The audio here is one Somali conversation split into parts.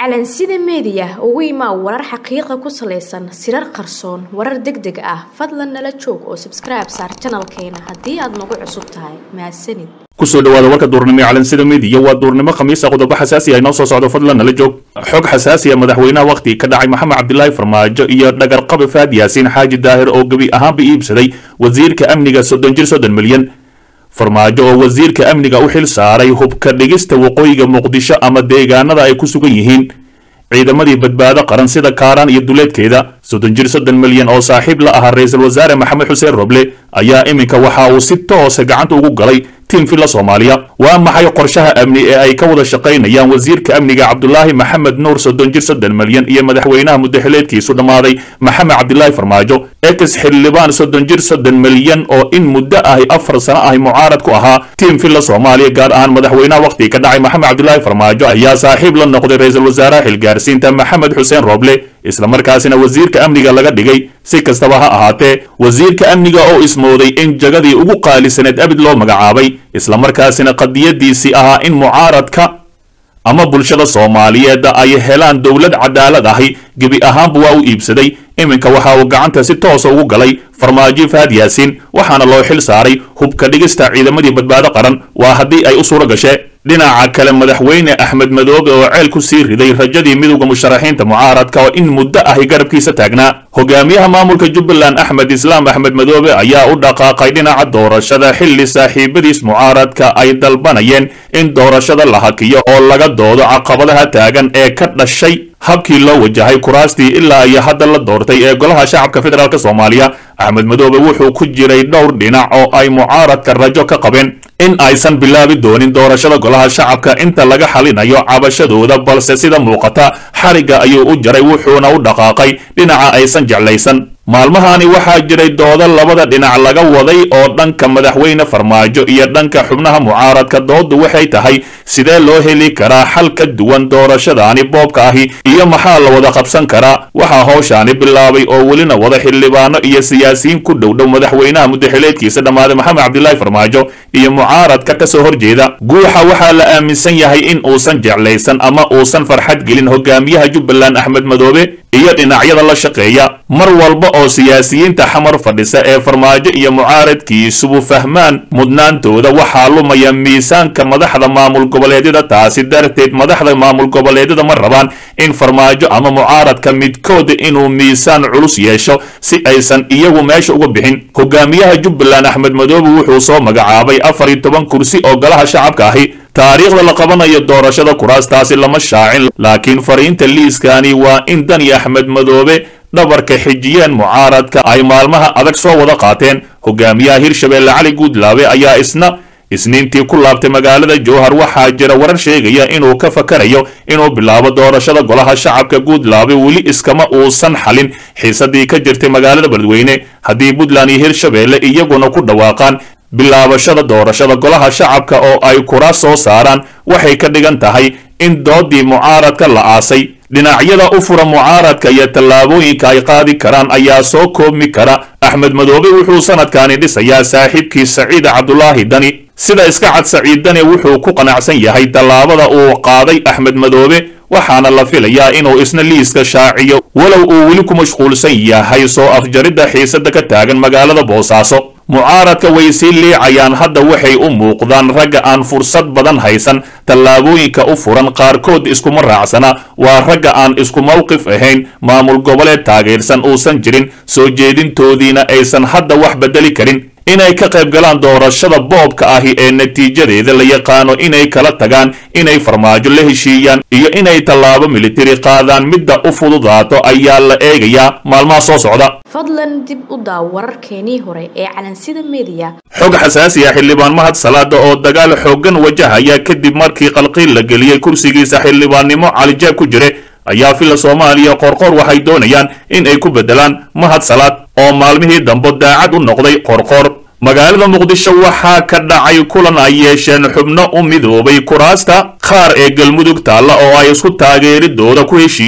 calansida meediya ugu imaa warar xaqiiqa ku salaysan sirar qarsoon warar deg deg ah fadlan nala joog oo sabskribe saar janalkeena haddii aad nagu cusub tahay mahadsanid kusoo dhawaada warka duurnimo ee calansida meediya waa duurnimo khamiisa qodobo xasaasi ah inoo soo socdo fadlan nala joog xog xasaasi ah madaxweynaha wakhti ka dhacay maxamed cabdilaahi farmaajo iyo dhagarqabe faad yaasiin xaaji daahir oo gebi ahaanba iibsaday wasiirka amniga soddon jir soddon milyan farmaajo oo wasiirka amniga u xil saaray hubka dhigista waqooyiga muqdisho ama deegaanada ay ku sugan yihiin ciidamadii badbaado qaran sida kaaraan iyo duleedkeeda soddon jir soddon milyan oo saaxiib la ahaa ra-iisul wasaare maxamed xuseen roble ayaa iminka waxa uu si toosa gacanta ugu galay tiim filla soomaaliya waa maxay qorshaha amni ee ay ka wada shaqaynayaan wasiirka amniga cabdulaahi maxamed nuur soddon jir soddon milyan iyo madaxweynaha muddaxileedkiisu dhammaaday maxamed cabdilaahi farmaajo ex xildhibaan soddon jir soddon milyan oo in muddo ahi afar sano ahi mucaarad ku ahaa tiim filla soomaaliya gaar ahaan madaxweynaha wakhti ka dhacay maxamed cabdilaahi farmaajo ayaa saaxiib la noqday ra-iisul wasaaraha xilgaarsiinta maxamed xuseen roble islamarkaasina wasiirka amniga laga dhigay si kastaba ha ahaatee wasiirka amniga oo ismooday in jagadii ugu qaalisaneed abid loo magacaabay islamarkaasina qadiyadiisii ahaa in mucaaradka ama bulshada soomaaliyeed ay helaan dowlad cadaalad ahi gebi ahaanba waa u iibsaday iminka waxa uu gacanta si toosa ugu galay farmaajo faad yaasiin waxaana loo xil saaray hubka dhigista ciidamadii badbaado qaran waa haddii ay u suuro gashee dhinaca kale madaxweyne axmed madoobe oo ceel ku sii riday rajadii midowda musharaxiinta mucaaradka oo in muddo ahi garabkiisa taagnaa hogaamiyaha maamulka jubbaland axmed islaam axmed madoobe ayaa u dhaqaaqay dhinaca doorashada xilli saaxiibadiis mucaaradka ay dalbanayeen in doorashada la hakiyo oo laga doodo caqabadaha taagan ee ka dhashay habkii loo wajahay kuraastii ilaa iyo hadda la doortay ee golaha shacabka federaalk soomaaliya axmed madoobe wuxuu ku jiray dhowr dhinac oo ay mucaaradka rajo ka qabeen in aysan bilaabi doonin doorashada golaha shacabka inta laga xalinayo cabashadooda balse sida muuqata xarigga ayuu u jaray wuxuuna u dhaqaaqay dhinaca aysan jeclaysan maalmahani waxaa jiray doodo labada dhinac laga waday oo dhanka madaxweyne farmaajo iyo dhanka xubnaha mucaaradka dooddu waxay tahay sidee loo heli karaa xal ka duwan doorashadaani boobka ahi iyo maxaa la wada qabsan karaa waxaa howshaani bilaabay oo welina wada xildhibaano iyo siyaasiyiin ku dhowdhow madaxweynaha muddaxileedkiisa dhammaaday maxamed cabdilaahi farmaajo iyo mucaaradka ka soo horjeeda guuxa waxaa la aaminsan yahay in uusan jeclaysan ama uusan farxad gelin hogaamiyaha jubbaland axmed madoobe iyo dhinacyada la shaqeeya mar walba oo siyaasiyiinta xamar fadhisa ee farmaajo iyo mucaaradkiisubu fahmaan mudnaantooda waxaa lumaya miisaanka madaxda maamul goboleedyada taasi darteed madaxda maamul goboleedyada ma rabaan in farmaajo ama mucaaradka midkooda inuu miisaan culus yeesho si aysan iyagu meesha uga bixin hogaamiyaha jubbaland axmed madoobe wuxuu soo magacaabay afar iyo toban kursi oo golaha shacabka ahi taariikhda la qabanayo doorashada kuraastaasi lama shaacin laakiin fariinta liiskani waa in dani axmed madoobe dhabarka xijiyeen mucaaradka ay maalmaha adag soo wada qaateen hogaamiyaha hirshabeelle cali guudlaabe ayaa isna isniintii ku laabtay magaalada jowhar waxaa jira warar sheegaya inuu ka fakarayo inuu bilaabo doorashada golaha shacabka guudlaabe weli iskama uusan xalin xiisadii ka jirtay magaalada beledweyne haddii puntland iyo hirshabeelle iyaguna ku dhawaaqaan bilaabashada doorashada golaha shacabka oo ay kuraas soo saaraan waxay ka dhigan tahay in doodii mucaaradka la aasay dhinacyada u fura mucaaradka iyo tallaabooyinka ay qaadi karaan ayaa soo koobmi kara axmed madoobe wuxuu sanadkani dhisayaa saaxiibkii saciid cabdulaahi dani sida iska cad saciid dani wuxuu ku qanacsan yahay tallaabada uu qaaday axmed madoobe waxaana la filayaa inuu isna liiska shaaciyo walow uu weli ku mashquulsan yahay soo afjaridda xiisada ka taagan magaalada boosaaso mucaaradka way sii liicayaan hadda waxay u muuqdaan ragga aan fursad badan haysan tallaabooyinka u furan qaarkood iskuma raacsana waa ragga aan isku mawqif ahayn maamul goboleed taageersan uusan jirin soo jeedintoodiina aysan hadda wax bedeli karin inay ka qayb galaan doorashada boobka ahi ee natiijadeeda la yaqaano inay kala tagaan inay farmaajo la heshiiyaan iyo inay tallaabo militari qaadaan midda u fududaato ayaa la eegayaa maalmaha soo socda fadlan dib u daaw wararkeenii hore ee calansida meediya xog xasaasi ah xildhibaan mahad salaada oo dagaal xooggan wajahaya kadib markii qalqiil la geliyey kursigiisa xildhibaannimo calijaab ku jire ayaa filla soomaaliya qorqor waxay doonayaan in ay ku beddelaan mahad salaad oo maalmihii dambe daacad u noqday qorqor magaalada muqdisho waxaa ka dhacay kulan ay yeesheen xubno u midoobay kuraasta qaar ee galmudug taalla oo ay isku taageeridooda ku heshiiyeen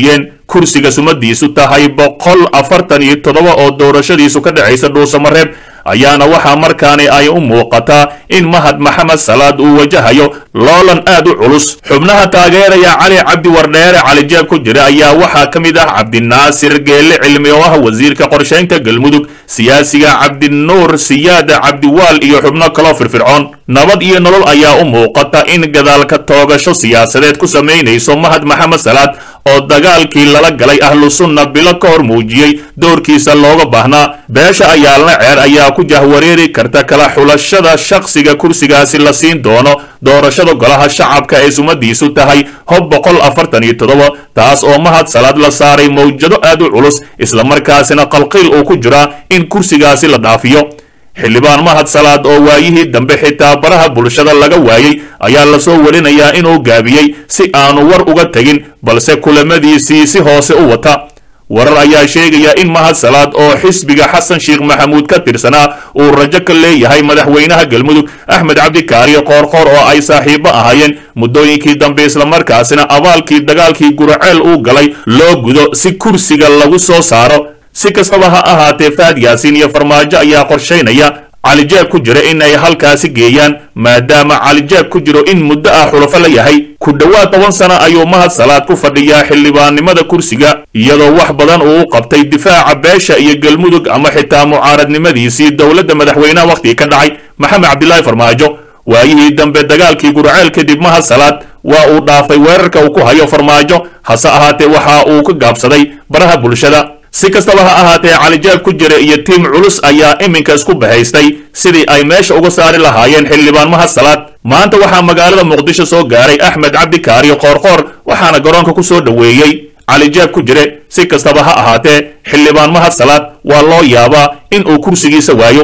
kursiga sumadiisu tahay boqol afartan iyo toddoba oo doorashadiisu ka dhexaysa dhuusamareeb ayaana waxaa markaani ay u muuqataa in mahad maxamed salaad uu wajahayo loolan aad u culus xubnaha taageeraya cali cabdi wardheere calijeeb ku jira ayaa waxaa ka mid ah cabdinaasir geelle cilmi oo ah wasiirka qorshaynta galmudug siyaasiga cabdinuur siyaada cabdiwaal iyo xubno kaloo firfircoon nabad iyo nolol ayaa u muuqata in gadaalka toogasho siyaasadeed ku samaynayso mahad maxamed salaad oo dagaalkii lala galay ahlu sunna bilo ka hor muujiyey doorkiisa looga baahnaa beesha ayaalna ceer ayaa ku jahwareeri karta kala xulashada shakhsiga kursigaasi la siin doono doorashada golaha shacabka ee sumadiisu tahay hob boqol afartan iyo toddoba taas oo mahad salaad la saaray mawjado aad u culus islamarkaasina qalqiil uu ku jiraa in kursigaasi la dhaafiyo xildhibaan mahad salaad oo waayihii dambe xitaa baraha bulshada laga waayey ayaa lasoo warinayaa inuu gaabiyey si aanu war uga tegin balse kulamadiisii si hoose u wata warar ayaa sheegaya in mahad salaad oo xisbiga xasan sheekh maxamuud ka tirsanaa uu rajo ka leeyahay madaxweynaha galmudug axmed cabdikaariyo qoorqoor oo ay saaxiibo ahaayeen muddooyinkii dambe islamarkaasina abaalkii dagaalkii guraceel uu galay loo gudo si kursiga lagu soo saaro si kastaba ha ahaatee faad yaasiin iyo farmaajo ayaa qorshaynaya calijeeb ku jira in ay halkaasi geeyaan maadaama calijeeb ku jiro in muddo ah xulafo la yahay ku dhowaad toban sano ayuu mahad salaad ku fadhiyaa xildhibaannimada kursiga iyadoo wax badan uu u qabtay difaaca beesha iyo galmudug ama xitaa mucaaradnimadiisii dowladda madaxweynaha wakhtigii ka dhacay maxamed cabdilaahi farmaajo waayihii dambe dagaalkii gurceel kadib mahad salaad waa uu dhaafay weerarka uu ku hayo farmaajo hase ahaatee waxa uu ka gaabsaday baraha bulshada si kastaba ha ahaatee calijaab ku jira iyo tiim culus ayaa iminka isku bahaystay sidii ay meesha uga saari lahaayeen xildhibaan mahad salaad maanta waxaa magaalada muqdisho soo gaaray axmed cabdikaariyo qoorqoor waxaana garoonka ku soo dhoweeyey calijaab ku jire si kastaba ha ahaatee xildhibaan mahad salaad waa loo yaabaa in uu kursigiisa waayo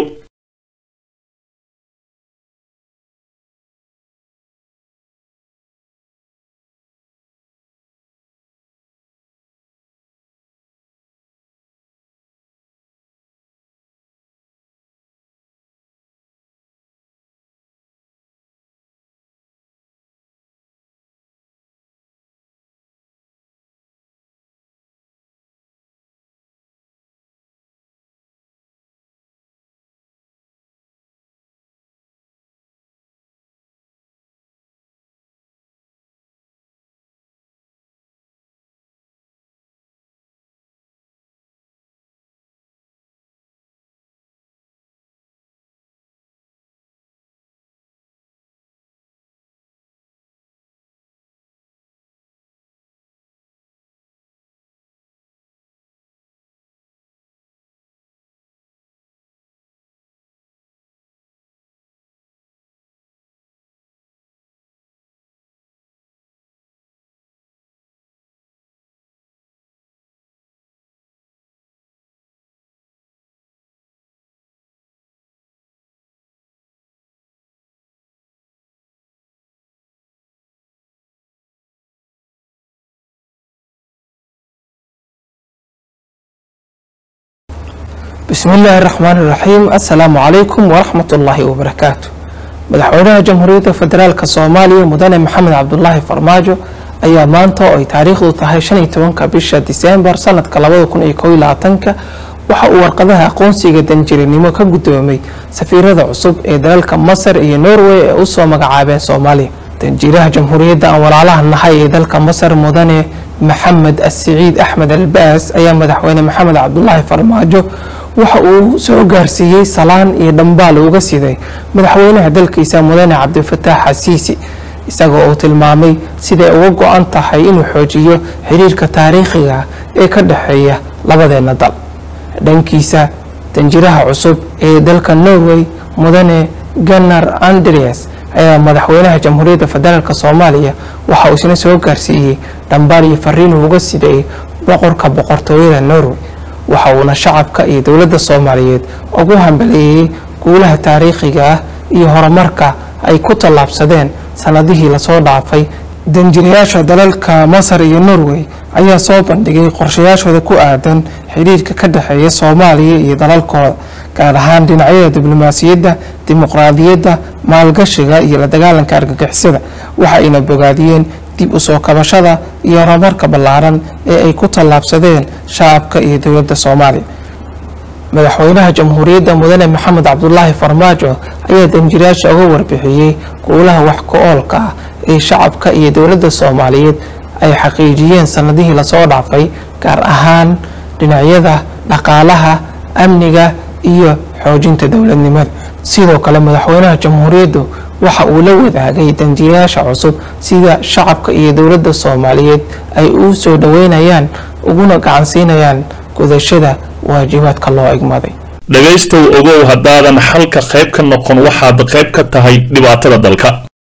bismi illaahi raxmaan iraxiim assalaamu calaykum waraxmat ullaahi wabarakaatu madaxweynaha jamhuuriyadda federaalk soomaaliya mudane maxamed cabdulaahi farmaajo ayaa maanta oo ay taariikhdu tahay shan iyo tobanka bisha diseembar sanadka labada kun iyo kow iyo labaatanka waxa uu warqadaha aqoonsiga danjirinimo ka guddoomay safiirada cusub ee dalalka masar iyo norway ee usoo magacaabeen soomaaliya danjiiraha jamhuuriyadda aan walaalaha nahay ee dalka masar mudane maxamed asiciid axmed albaas ayaa madaxweyne maxamed cabdulaahi farmaajo waxa uu soo gaarsiiyey salaan iyo dhambaal uga siday madaxweynaha dalkiisa mudane cabdifataax xasiisi isagoo uu tilmaamay siday uga go-an tahay inuu xoojiyo xiriirka taariikhiga ee ka dhexeeya labadeena dal dhankiisa danjiraha cusub ee dalka norway mudane ganar andreas ayaa madaxweynaha jamhuuriyadda federaalk soomaaliya waxa uu isna soo gaarsiiyey dhambaal iyo fariinuu uga siday boqorka boqortooyada norway waxa uuna shacabka iyo dowladda soomaaliyeed ugu hambaleeyey guulaha taariikhiga ah iyo horumarka ay ku tallaabsadeen sanadihii lasoo dhaafay danjirayaasha dalalka masar iyo norway ayaa soo bandhigay qorshayaashooda ku aadan xiriirka ka dhexeeya soomaaliya iyo dalalkooda gaar ahaan dhinacyada diblomaasiyadda dimuqraadiyadda maalgashiga iyo la dagaalanka argagixisada waxa ayna bogaadiyeen dib u soo kabashada iyo horumarka ballaaran ee ay ku tallaabsadeen shacabka iyo dowladda soomaaliya madaxweynaha jamhuuriyadda mudane maxamed cabdulaahi farmaajo ayaa danjiraasha uga warbixiyey guulaha wax ku-oolka ah ee shacabka iyo dowladda soomaaliyeed ay xaqiijiyeen sanadihii lasoo dhaafay gaar ahaan dhinacyada dhaqaalaha amniga iyo xoojinta dowladnimada sidoo kale madaxweynaha jamhuuriyaddu waxa uu la wadaagay danjiirayaasha cusub sida shacabka iyo dowladda soomaaliyeed ay u soo dhoweynayaan uguna gacansiinayaan gudashada waajibaadka loo egmaday dhegaystow ogow haddaadan xalka qayb ka noqon waxaad qayb ka tahay dhibaatada dalka